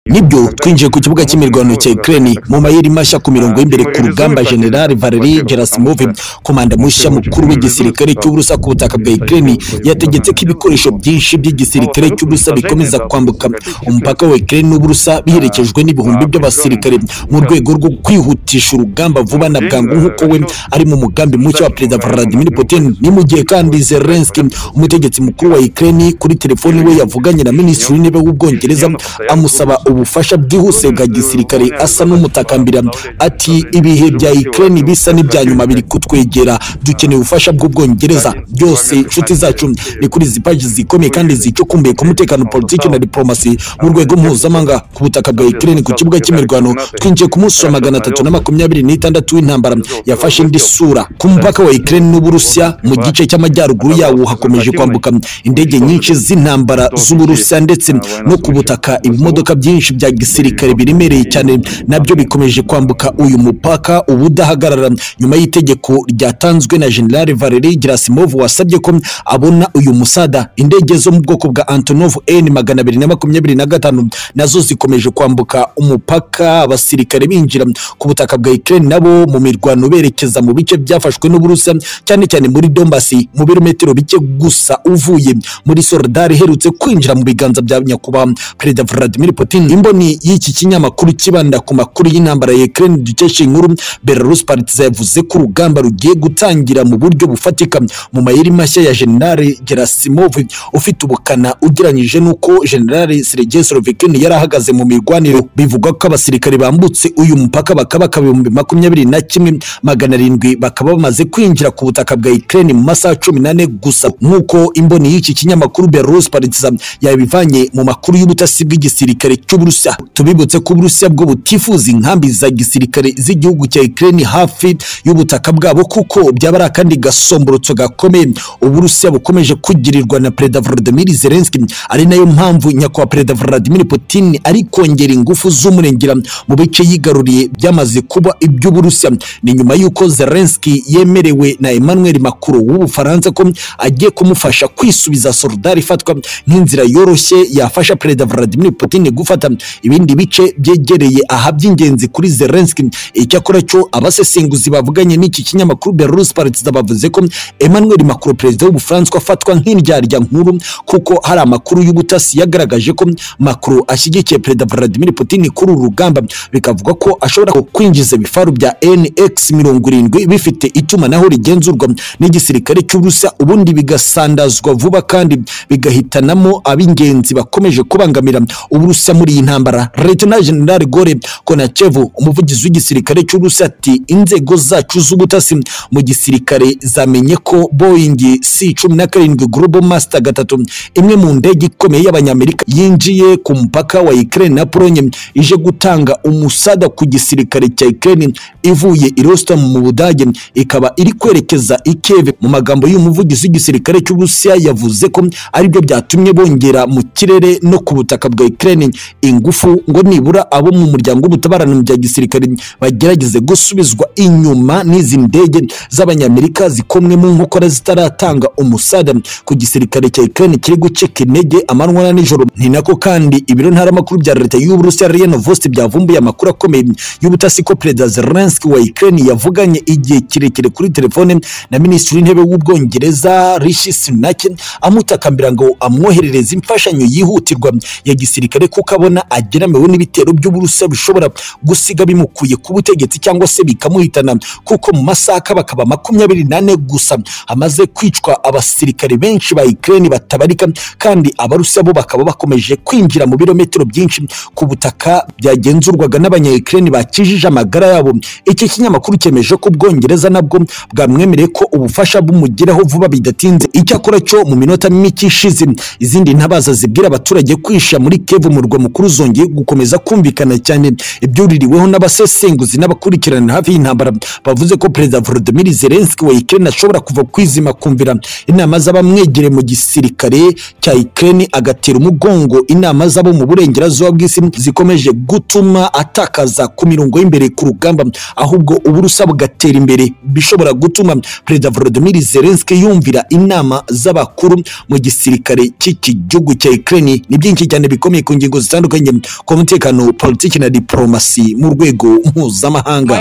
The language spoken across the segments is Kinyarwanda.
nibyo twinjiye ku kibuga cy'imirwano cya Ukraine mu mayeri mashya ku mirongo y'imbere ku rugamba General Valery Gerasimov komanda mushya mukuru w'igisirikare cy'uburusa ku butaka bwa Ukraine yategetse ko ibikoresho byinshi by'igisirikare cy'uburusa bikomeza kwambuka umupaka wa Ukraine n'uburusa biherekejwe n'ibihumbi by'abasirikare mu rwego rwo kwihutisha urugamba vuba na bwangu nk'uko we ari mu mugambi mushya wa perezida Vladimir Putin ni mu gihe kandi Zelensky umutegetsi mukuru wa Ukraine kuri telefone we yavuganye na minisitiri w'intebe w'ubwongereza amusaba ubufasha bwihuse bwa gisirikare asa n'umutakambira ati ibihe bya Ukraine bisa n'ibya nyuma biri kutwegera dukeneye ubufasha bw'ubwongereza byose inshuti zacu ni kuri izi paji zikomeye kandi zicukumbuye ku mutekano politiki na diplomasi mu rwego mpuzamahanga ku butaka bwa Ukraine ku kibuga cy'imirwano twinjiye ku munsi wa magana atatu na makumyabiri n'itandatu w'intambara yafashe indi sura ku mupaka wa Ukraine n'Uburusiya mu gice cy'amajyaruguru yawo hakomeje kwambuka indege nyinshi z'intambara z'Uburusiya ndetse no ku butaka ibimodoka byinshi bya gisirikare biremereye cyane nabyo bikomeje kwambuka uyu mupaka ubudahagarara nyuma y'itegeko ryatanzwe na General Valery Gerasimov wasabye ko abona uyu musada indege zo mu bwoko bwa Antonov N magana abiri na makumyabiri na gatanu nazo zikomeje kwambuka umupaka abasirikare binjira ku butaka bwa Ukraine nabo mu mirwano berekeza mu bice byafashwe n'Uburusiya cyane cyane muri Donbass mu birometero bike gusa uvuye muri Soledar iherutse kwinjira mu biganza bya nyakubahwa Perezida Vladimir Putin imboni y'iki kinyamakuru kibanda ku makuru y'intambara ya Ukraine dukesha inkuru Belarus Partizan yavuze ko urugamba rugiye gutangira mu buryo bufatika mu mayeri mashya ya General Gerasimov ufite ubukana ugeranyije n'uko General Sergei Slovikin yari ahagaze mu mirwaniro bivugwa ko abasirikare bambutse uyu mupaka bakabaka ibihumbi makumyabiri na kimwe magana arindwi bakaba bamaze kwinjira ku butaka bwa Ukraine mu masaha cumi n'ane gusa nk'uko imboni y'iki kinyamakuru Belarus Partizan yabivanye mu makuru y'ubutasi bw'igisirikare gisirikare cy'Uburusiya tubibutse ko Uburusiya bwo butifuza inkambi za gisirikare z'igihugu cya Ukraine hafi y'ubutaka bwabo kuko byaba ari akandi gasomborotso gakomeye Uburusiya bukomeje kugirirwa na Perezida Volodymyr Zelensky ari nayo mpamvu nyakubahwa Perezida Vladimir Putin ari kongera ingufu z'umurengera mu bice yigaruriye byamaze kuba iby'Uburusiya ni nyuma y'uko Zelensky yemerewe na Emmanuel Macron w'Ubufaransa ko agiye kumufasha kwisubiza Soledar ifatwa nk'inzira yoroshye yafasha Perezida Vladimir Putin gufata ibindi bice byegereye aha by'ingenzi kuri Zelensky icyakora cyo abasesenguzi bavuganye n'iki kinyamakuru Belarus Partizan bavuze ko Emmanuel Macron perezida w'Ubufaransa afatwa nk'indyarya nkuru kuko hari amakuru y'ubutasi yagaragaje ko Macron ashyigikiye perezida Vladimir Putin kuri uru rugamba bikavuga ko ashobora kwinjiza ibifaru bya NX mirongo irindwi bifite itumanaho rigenzurwa n'igisirikare cy'Uburusiya ubundi bigasandazwa vuba kandi bigahitanamo ab'ingenzi bakomeje kubangamira Uburusiya muri iyi ntambara Lieutenant General Gore Konachev umuvugizi w'igisirikare cy'Uburusiya ati inzego zacu z'ubutasi mu gisirikare zamenye ko Boeing C-17 Global Master gatatu imwe mu ndege ikomeye y'abanyamerika yinjiye ku mupaka wa Ukraine na Pologne ije gutanga umusada ku gisirikare cya Ukraine ivuye i Rostock mu Budage ikaba iri kwerekeza i Kiev mu magambo y'umuvugizi w'igisirikare cy'Uburusiya yavuze ko aribyo byatumye bongera mu kirere no ku butaka bwa Ukraine ingufu ngo nibura abo mu muryango w'ubutabarana mu bya gisirikare bagerageze gusubizwa inyuma n'izi ndege z'abanyamerika zikomwe mu nkokora zitaratanga umusada ku gisirikare cya Ukraine kiri guceka intege amanywa na nijoro ni nako kandi ibiro ntaramakuru bya leta y'Uburusiya Reno Vosti byavumbuye amakuru akomeye y'ubutasi ko Perezida Zelensky wa Ukraine yavuganye igihe kirekire kuri telefone na Minisitiri w'Intebe w'Ubwongereza Rishi Sunak amutakambira ngo amwoherereze imfashanyo yihutirwa ya gisirikare kuko abona ageramiwe n'ibitero by'uburusiya bishobora gusiga bimukuye ku butegetsi cyangwa se bikamuhitana kuko mu masaha bakaba makumyabiri n'ane gusa hamaze kwicwa abasirikare benshi ba Ukraine batabarika kandi abarusiya bo bakaba bakomeje kwinjira mu birometero byinshi ku butaka byagenzurwaga n'abanya Ukraine bakijije amagara yabo iki kinyamakuru cyemeje ko ubwongereza nabwo bwamwemereye ko ubufasha bumugeraho vuba bidatinze icyakora cyo mu minota mike ishize izindi ntabaza zibwira abaturage kwisha muri Kiev umurwa mukuru zongeye gukomeza kumvikana cyane ibyuririweho n'abasesenguzi n'abakurikirana hafi y'intambara bavuze ko perezida Volodymyr Zelensky wa Ukraine ashobora kuva kwizima kumvira inama z'abamwegereye mu gisirikare cya Ukraine agatera umugongo inama z'abo mu burengerazuba bw'isi zikomeje gutuma atakaza ku mirongo y'imbere ku rugamba ahubwo uburusa bugatera imbere bishobora gutuma perezida Volodymyr Zelensky yumvira inama z'abakuru mu gisirikare cy'iki gihugu cya Ukraine ni byinshi cyane bikomeye ku ngingo zitandukanye zitandukanye ku mutekano politiki na diporomasi mu rwego mpuzamahanga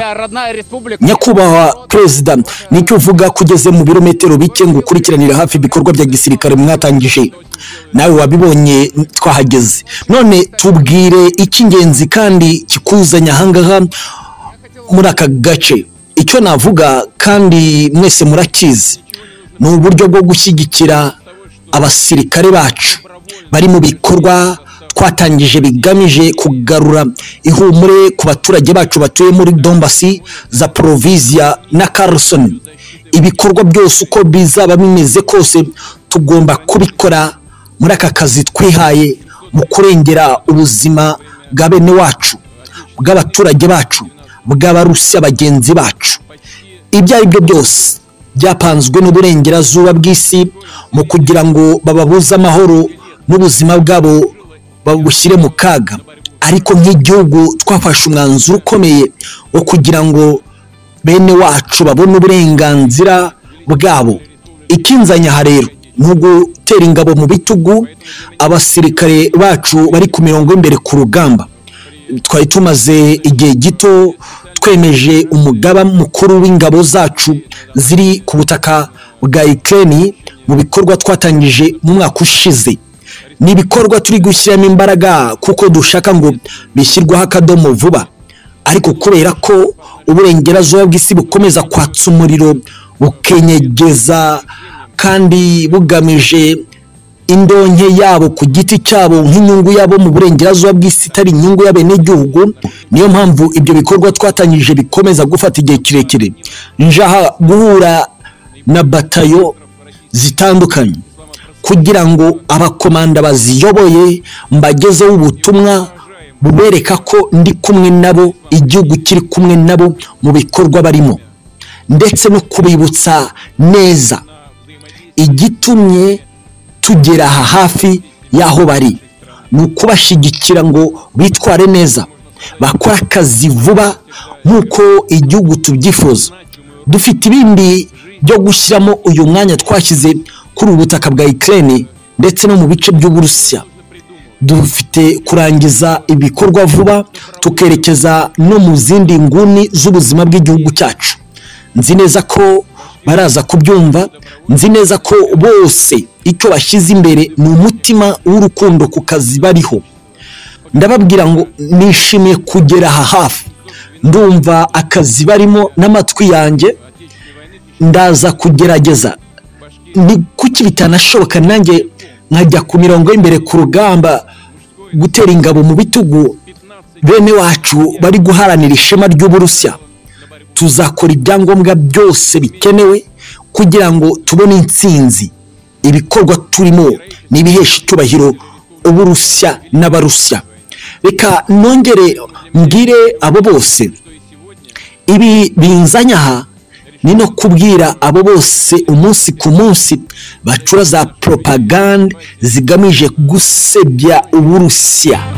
nyakubahwa perezida nicyo uvuga ko ugeze mu birometero bike ngo ukurikiranire hafi ibikorwa bya gisirikare mwatangije nawe wabibonye twahageze none tubwire icy'ingenzi kandi kikuzanya ahangaha muri aka gace icyo navuga kandi mwese murakizi ni uburyo bwo gushyigikira abasirikare bacu bari mu bikorwa twatangije bigamije kugarura ihumure ku baturage bacu batuye muri dombasi za poroviziya na karusoni ibikorwa byose uko bizaba bimeze kose tugomba kubikora muri aka kazi twihaye mu kurengera ubuzima bwa bene wacu bw'abaturage bacu bw'abarusiya bagenzi bacu ibyo ari byo byose byapanzwe n'uburengerazuba bw'isi mu kugira ngo bababuze amahoro n'ubuzima bwabo babushyire mu kaga ariko nk'igihugu twafashe umwanzuro ukomeye wo kugira ngo bene wacu babone uburenganzira bwabo ikinzanyaha rero ni ugutera ingabo mu bitugu abasirikare bacu bari ku mirongo y'imbere ku rugamba twari tumaze igihe gito twemeje umugaba mukuru w'ingabo zacu ziri ku butaka bwa ikirere mu bikorwa twatangije mu mwaka ushize ni ibikorwa turi gushyiramo imbaraga kuko dushaka ngo bishyirweho akadomo vuba ariko kubera ko uburengerazuba bw'isi bukomeza kwatsa umuriro bukenyegeza kandi bugamije indonke yabo ku giti cyabo nk'inyungu yabo mu burengerazuba bw'isi itari inyungu y'abenegihugu niyo mpamvu ibyo bikorwa twatangije bikomeza gufata igihe kirekire njaha guhura na batayo zitandukanye kugira ngo abakomanda baziyoboye mbagezeho ubutumwa bubereka ko ndi kumwe nabo igihugu kiri kumwe nabo mu bikorwa barimo ndetse no kubibutsa neza igitumye tugera aha hafi y'aho bari ni ukubashyigikira ngo bitware neza bakore akazi vuba nk'uko igihugu tubyifuza dufite ibindi byo gushyiramo uyu mwanya twashyize kuri ubu butaka bwa ikirere ndetse no mu bice by'uburusiya dufite kurangiza ibikorwa vuba tukerekeza no mu zindi nguni z'ubuzima bw'igihugu cyacu nzi neza ko baraza kubyumva nzi neza ko bose icyo bashyize imbere ni umutima w'urukundo ku kazi bariho ndababwira ngo nishimiye kugera aha hafi ndumva akazi barimo n'amatwi yanjye ndaza kugerageza ni kuki bitanashoboka nanjye nkajya ku mirongo y'imbere ku rugamba gutera ingabo mu bitugu bene wacu bari guharanira ishema ry'uburusiya tuzakora ibyangombwa byose bikenewe kugira ngo tubone intsinzi ibikorwa turimo n'ibihesha icyubahiro uburusiya n'abarusiya reka nongere mbwire abo bose ibi binzanya aha ni no kubwira abo bose umunsi ku munsi bacura za poropagande zigamije gusebya uburusiya